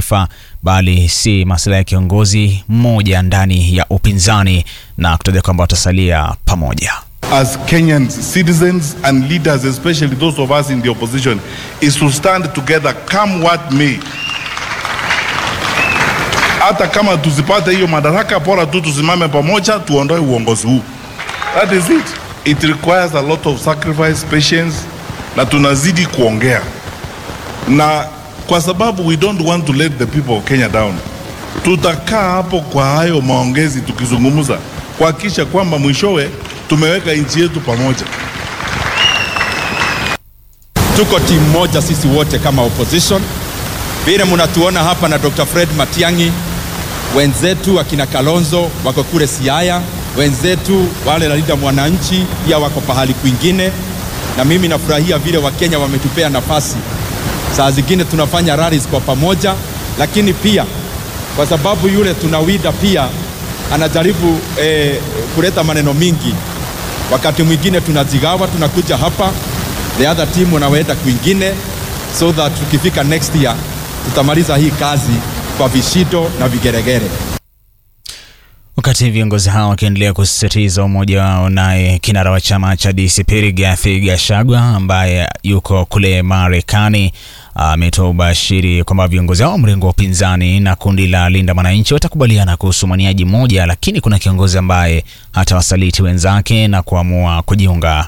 taifa bali si masuala ya kiongozi mmoja ndani ya upinzani na kutaja kwamba watasalia pamoja. as Kenyan citizens and leaders, especially those of us in the opposition, is to stand together come what may. Hata kama tusipate hiyo madaraka, bora tu tusimame pamoja, tuondoe uongozi huu. That is it. It requires a lot of sacrifice, patience, na tunazidi kuongea, na kwa sababu we don't want to let the people of Kenya down, tutakaa hapo kwa hayo maongezi tukizungumza kuhakikisha kwamba mwishowe tumeweka nchi yetu pamoja. Tuko timu moja sisi wote kama opposition, vile mnatuona hapa na Dr. Fred Matiang'i, wenzetu akina Kalonzo wako kule Siaya, wenzetu wale Linda Mwananchi pia wako pahali kwingine, na mimi nafurahia vile Wakenya wametupea nafasi. Saa zingine tunafanya rallies kwa pamoja, lakini pia kwa sababu yule tunawida pia anajaribu eh, kuleta maneno mingi wakati mwingine tunajigawa, tunakuja hapa, the other team wanaenda kwingine, so that tukifika next year tutamaliza hii kazi kwa vishindo na vigeregere. Wakati viongozi hao wakiendelea kusisitiza umoja wao, naye kinara wa chama cha DCP Rigathi Gachagua ambaye yuko kule Marekani ametoa ubashiri kwamba viongozi hao mrengo wa upinzani na kundi la Linda Mwananchi watakubaliana kuhusu mwaniaji mmoja, lakini kuna kiongozi ambaye hatawasaliti wenzake na kuamua kujiunga